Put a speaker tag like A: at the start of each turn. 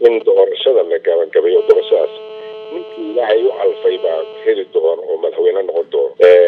A: in doorashada la gabagabayo doorashadaas ninkii ilaahay u calfay baa heli doono oo madaxweyne noqon doono